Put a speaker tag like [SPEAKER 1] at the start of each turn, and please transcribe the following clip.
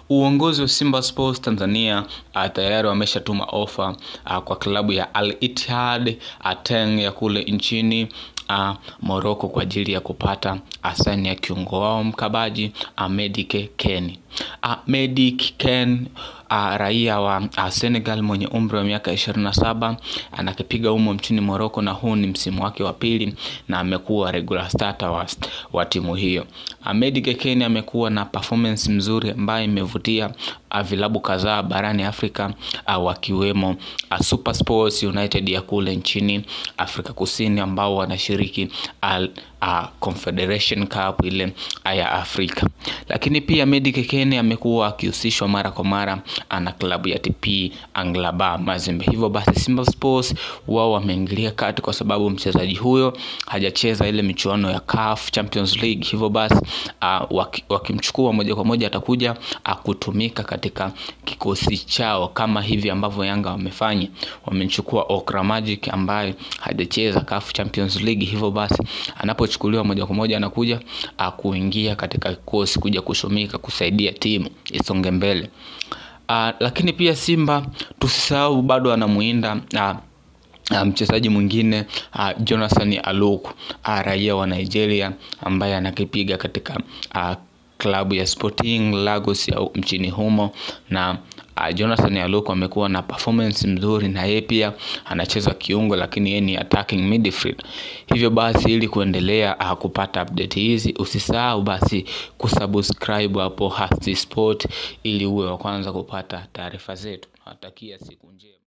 [SPEAKER 1] uongozi wa Simba Sports Tanzania uh, tayari wameshatuma ofa uh, kwa klabu ya Al Ittihad Ateng ya kule nchini uh, Morocco kwa ajili ya kupata asani ya kiungo wao mkabaji uh, Medik Ken. Uh, Medik Ken uh, raia wa uh, Senegal mwenye umri wa miaka 27 anakipiga umo mchini Morocco na huu ni msimu wake wa pili na amekuwa regular starter wa, wa timu hiyo. Uh, Medik Ken amekuwa na performance mzuri ambayo imevutia uh, vilabu kadhaa barani Afrika uh, wakiwemo uh, Super Sports United ya kule nchini Afrika Kusini ambao wanashiriki uh, uh, Confederation Cup ile ya Afrika. Lakini pia Medik Ken amekuwa akihusishwa mara kwa mara na klabu ya TP Anglaba Mazembe. Hivyo basi Simba Sports wao wameingilia kati kwa sababu mchezaji huyo hajacheza ile michuano ya CAF Champions League. Hivyo basi uh, wakimchukua waki moja kwa moja atakuja uh, kutumika katika kikosi chao kama hivi ambavyo Yanga wamefanya. Wamemchukua Okra Magic ambaye hajacheza CAF Champions League. Hivyo basi anapochukuliwa moja kwa moja anakuja uh, kuingia katika kikosi kuja kushumika kusaidia timu isonge mbele. Uh, lakini pia Simba tusisahau bado anamuinda uh, Uh, mchezaji mwingine uh, Jonathan Aluku uh, raia wa Nigeria ambaye anakipiga katika uh, klabu ya Sporting Lagos ya mchini humo na uh, Jonathan Aluku amekuwa na performance mzuri na yeye pia anacheza kiungo, lakini yeye ni attacking midfield. Hivyo basi ili kuendelea uh, kupata update hizi usisahau basi kusubscribe hapo Hasti Sport ili uwe wa kwanza kupata taarifa zetu. Natakia siku njema.